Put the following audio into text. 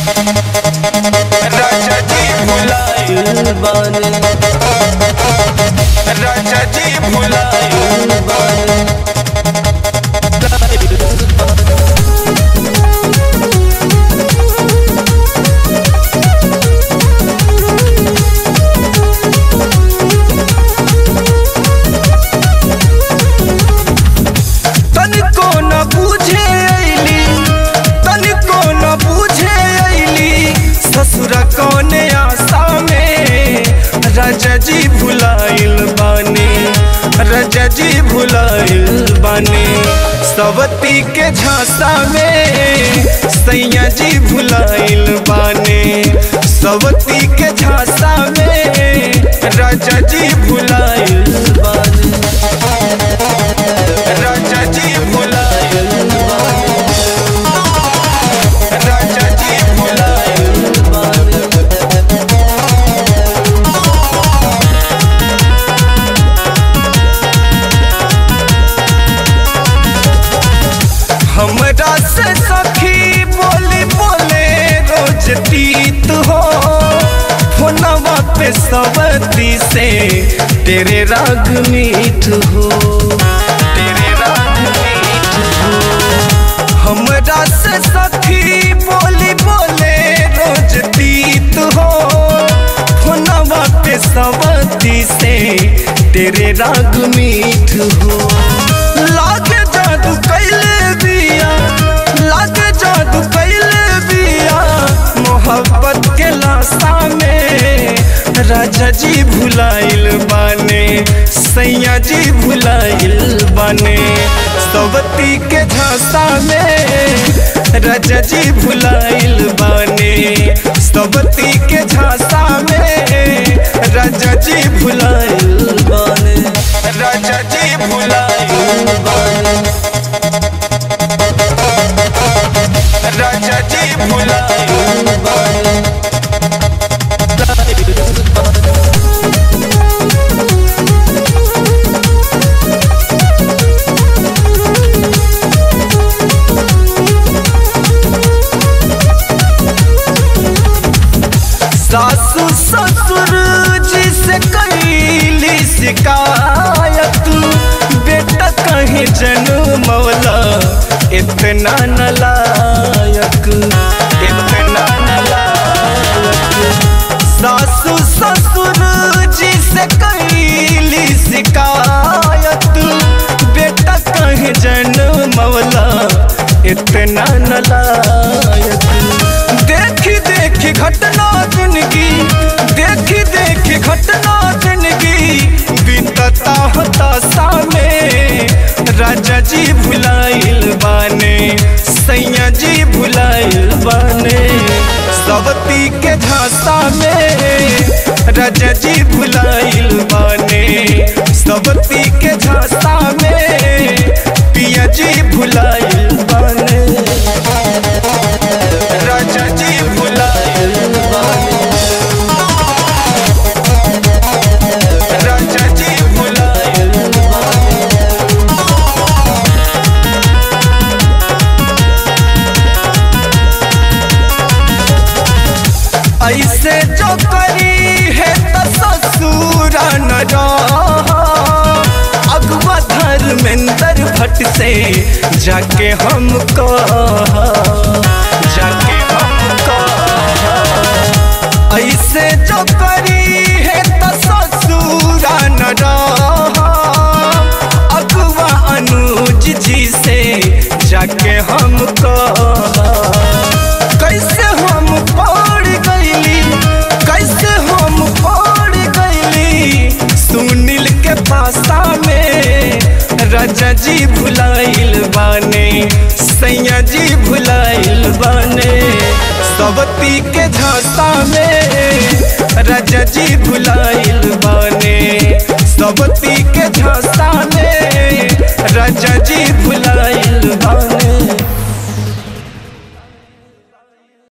राजा जी भुलाइल बानी राजा जी भुलाइल बानी तनिको न बूझे अइली तनिको न बूझे अइली ससुर कौने आशा में राजा जी भुलाइल बानी राजा जी भुलाइल बानी सवती के झांसा में सैया जी भुलाइल बानी सवती के झांसा में राजा जी भुलाइल बानी राजा जी भुलाइल बानी राजा जी भुलाइल बानी हमरा से सखी बोली बोले रोज तीत हो फोनवा पे सवती से तेरे राग मीठ हो तेरे राग मीठ हो हमरा से सखी बोली बोले रोज तीत हो फोनवा पे सवती से तेरे राग मीठ हो लागे जादू कैले बिया लागे जादू कैले बिया मोहब्बत के लाशा में राजा जी भुलाइल बाने सैया जी भुलाइल बाने सवती के झांसा में राजा जी भुलाइल बाने सवती के झांसा में राजा जी भुलाइल बाने राजा जी भुलाइल बाने राजा जी भुलाइल बाने सासू ससुर जी से कैली शिकायत बेटा कहीं जन्मौला इतना नलायक इतना नलायक सासू ससुर जी से कैली शिकायत बेटा कहीं जन्मौला इतना नलायक देखी देखी घटना जिंदगी देखी देखी घटना जिंदगी बीतता होता सामे राजा जी भुलाइल बाने सैया जी भुलाइल बाने सवती के झांसा में राजा जी भुलाइल बाने सवती के झांसा में पिया जी भुलाइल बाने राजा जी भुलाइल बाने राजा जी भुलाइल बाने ऐसे जो करी है तो ससुर न अगवा धर्मेंद्र भट्ट से जाके हम जाके हम ऐसे जो करी है तो ससुर न अगवा अनुज जी से जाके हम कैसे हम पड़ गईली कैसे हम पड़ गईली सुनील के पासा में राजा जी भुलाइल बाने सैया जी भुलाइल बाने सवती के झांसा में राजा